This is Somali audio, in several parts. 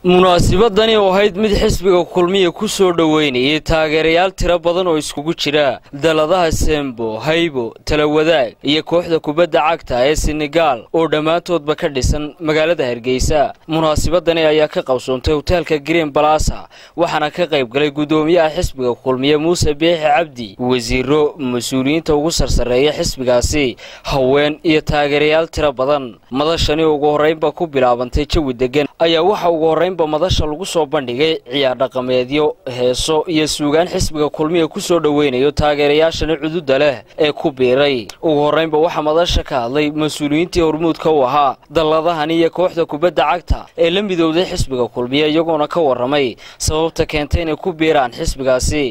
munaasibadani oo ahayd mid xisbiga kulmiya ku soo dhoweynayay taageerayaal tiro badan oo iskugu jira daladaha sembo haybo talawadaag iyo kooxda kubadda cagta ee senegaal oo dhammaantoodba ka dhisan magaalada hargeysa munaasibadani ayaa ka qabsoontay hoteelka green balasa waxaana ka qayb galay guddoomiyaha xisbiga kulmiye muuse biixi cabdi wasiiro mas-uuliyiinta ugu sarsareeya xisbigaasi haween iyo taageerayaal tiro badan madashani ugu horraynba ku bilaabantay jawi degan ayaa waxa ugu horraynba madasha lagu soo bandhigay ciyaar dhaqameedyo heeso iyo suugaan xisbiga kulmiya ku soo dhoweynayo taageerayaashani cududa leh ee ku biiray ugu horraynba waxaa madasha ka hadlay mas-uuliyiintii hormuudka u ahaa dalladahani iyo kooxda kubadda cagta ee la midowday xisbiga kulmiya iyagoona ka warramay sababta keentay inay ku biiraan xisbigaasi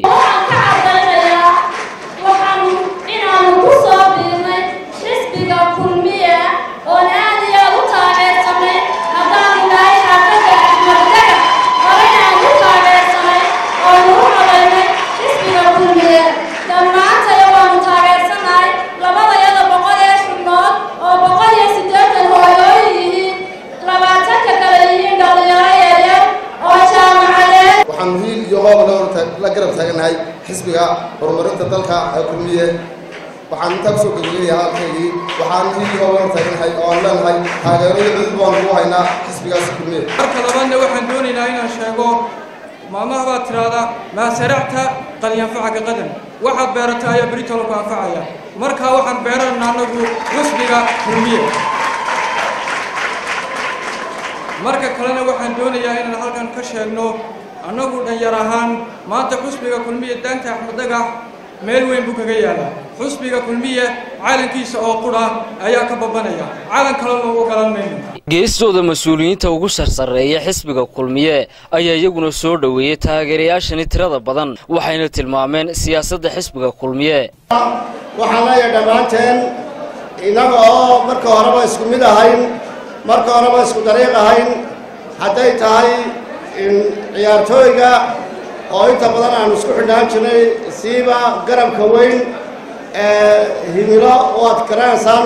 waxaan hiil iyo hoob la garab taaganahay xisbiga horumarinta dalka ee kulmiye waxaan intaa kusoo gabagelayaa halkaygii waxaan hiil iyo hoob la taaganahay oo aan leenahay taageerada cudud baan ugu haynaa xisbigaasi kulmiye marka labaadna waxaan doonaynaa inaan sheego maamaha baad tidhaahdaa maa saracta qad yanfacaka qadan waxaad beerataa ayaa beritolo ku anfacaya markaa waxaan beeranayna annagu xisbiga kulmiye marka kalena waxaan doonayaa inaan halkan ka sheegno annagu dhanyar ahaan maanta xusbiga kulmiye daanta axmed dhagax meel weyn buu kaga yaalaa xusbiga kulmiye calankiisa oo qudha ayaa ka babanaya calan kalena u galan mayno geestooda mas-uuliyiinta ugu sarsareeya xisbiga kulmiye ayaa iyaguna soo dhoweeyey taageerayaashani tirada badan waxayna tilmaameen siyaasadda xisbiga kulmiye waxaan leeyahay dhammaanteen innaga oo marka horeba isku mid ahayn marka horeba isku dariiq ahayn hadday tahay ciyaartooyga oo inta badan aanu isku xidhnaan jirnay siiba garabka weyn ee himilo oo aad garanaysaan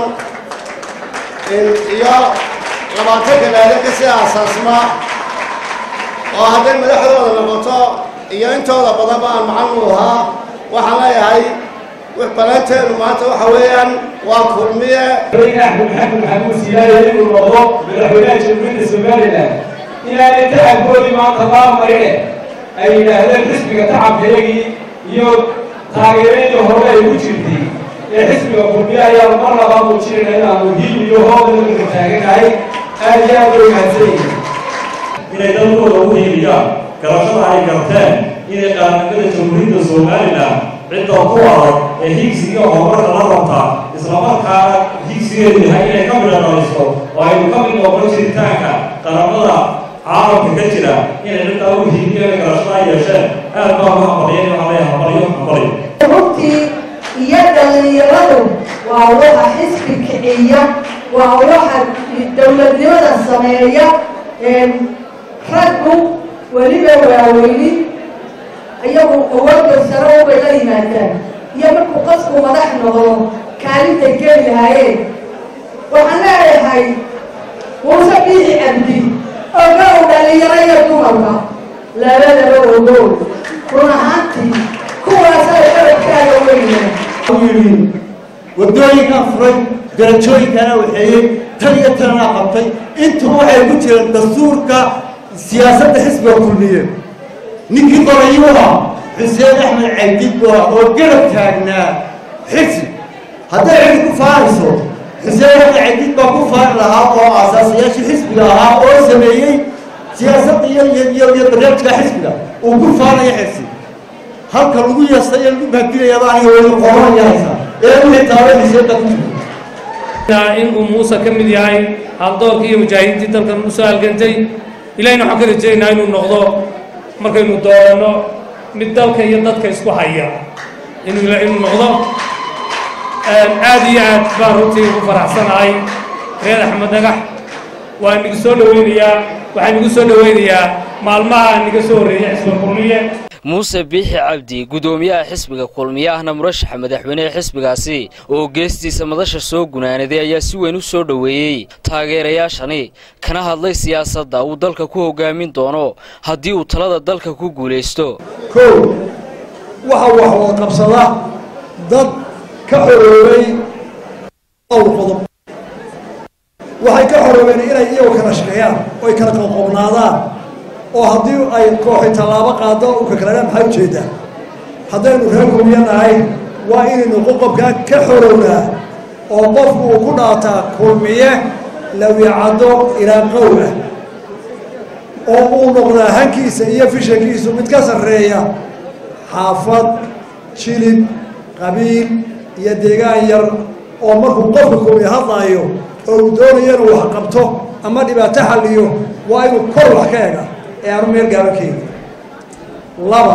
iyo labaatanka laale ka sii aasaasma oo hadday madaxdooda noqoto iyo intooda badanba aan macalin u ahaa waxaan leeyahay balanteenu maanta waxa weeyaan waa kulmiye madaxweyne axmed maxamed maxamuud siyaaya inuu noqdo madaxweynaha jamhuuriyadda somalilan inaanay tacabkoodii maanta laa marine ay yidhaahdeen xisbiga tacabkayagii iyo taageeradii hore ay u jirtay ee xisbiga kulmiye ayaanu mar labaa muujinayna inaanu hiil iyo hoodana marka taaganahay aad iyo aad bay mahadsanyihin inay dalkooda ugu hiiliyaan garashada ay garteen inay qaranimada jamhuuriyadda somalilan cidda ku adag ee higsiga horumarka la rabta islamarkaana higsigeedu yahay inay ka midhanaysto oo aynu ka mid noqon jiritaanka qaramada caalamka ka jira inay ciddaa u hiiliyaan garashada ay yeesheen aad baa uga hambaliyeen waxaa leeyahay hambaliyo hambaliyo runtii iyo dhallinyaradu waa waxa xisbi kiciya waa waxa dowladnimada sameeya raggu weliba waaweyni iyagu awoodda sare ubay la yimaadaan iyo markuu qofku madax noqdo kaalintay geli lahaayeen waxaan leeyahay muuse biixi cabdi ogow dhallinyaro iyo dumarka labadaba ogow run ahaantii kuwaasay qaradkaaga weynaa yidhi waddooyinkan furay darajooyinkana waxeeyey tan iyo tanana qabtay intuba waxay ku jireen dastuurka siyaasadda xisbiga kulmiye ninkii qorayuha xuseen axmed cabdid bua oo garab taagnaa xisi hadday cidi ku faanayso xuseen axmed cabdid baa ku faani lahaa oo aasaasayaashii xisbiga ahaa oo sameeyey siyaasadda iyo iyo iyo barnaamijka xisbiga uu ku faanaya xisi halka lagu yeestay ee lagu mahadinayaaba aniga weli qoranayahaysa ee wixii taaba xiseenka ku jirta inuu muuse ka mid yahay haldoorkii iyo mujaahidiintii dalkan u soo halgantay ilahayna waxaan ka rajaynaynaa inuu noqdo markaynu dooranno mid dalka iyo dadka isku haya inuu inuu noqdo aad iyo aad baan runtii ugu faraxsanahay reer axmed dhagax waa nigu soo dhoweynayaa waxaa nigu soo dhoweynayaa maalmaha niga soo horreeyay xisba kulmiye muuse biixi cabdi guddoomiyaha xisbiga kulmiye ahna murashaxa madaxweynehe xisbigaasi oo geestiisa madasha soo gunaanaday ayaa si weyn u soo dhoweeyey taageerayaashani kana hadlay siyaasadda uu dalka ku hogaamin doono haddii uu talada dalka ku guulaysto kow waxa wax wada qabsada dad ka xoroobay dhowr qodob waxay ka xoroobeen inay iyagu kala shaqeeyaan oo ay kala qoqobnaadaan oo haddii ay kooxi tallaabo qaado u kakalana maxaa ujeedaa haddaynu reer kulmiyo nahay waa inaynu qoqobkaa ka xorownaa oo qofku uu ku dhaataa kulmiye lawicaddo ilaa qow ah oo uu noqdaa hankiisa iyo fishankiisu mid ka sarreeya xaafad jilib qabiil iyo deegaan yar oo markuu qofka kulmiye hadlaayo oo uu doonayo inuu wax qabto ama dhibaato xalliyo waa inuu kor wax ka ega ee aanu meel gaaban keeni laba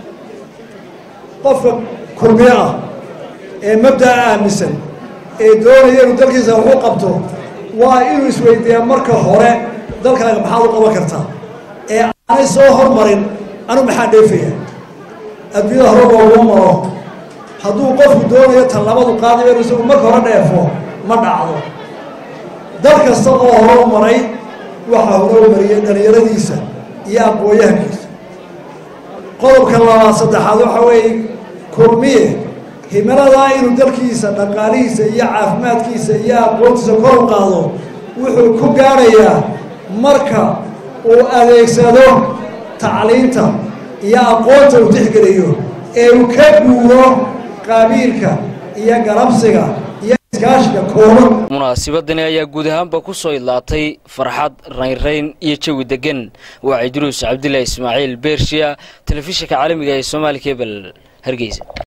qofka kulmiye ah ee mabda'a aaminsan ee doonaya inuu dalkiisa wax u qabto waa inuu isweydiiyaa marka hore dalkaaga maxaad u qaban kartaa ee aanay soo hormarin anu maxaa dheefaya adduunyada hore looguma maro hadduu qofku doonayo tallabadu qaadayo inuu isagu marka hore dheefo ma dhacdo dal kasta oo hore u maray waxaa hore u mariyay dhallinyaradiisa iyo aqooyahankiisa qodobka labaad saddexaad waxa weeye kulmiye himaladaa inuu dalkiisa dhaqaalihiisa iyo caafimaadkiisa iyo aqoontiisa kor u qaado wuxuu ku gaadhayaa marka uu adeegsado tacliinta iyo aqoonta uu tixgeliyo ee uu ka guuro qaabiilka iyo garabsiga iyo iskaashiga kooban munaasibadani ayaa guud ahaanba ku soo idlaatay farxad raynrayn iyo jawi deggan waa cidruus cabdilaahi ismaaciil beershiya telefishinka caalamiga ee soomaali kebel hargeysa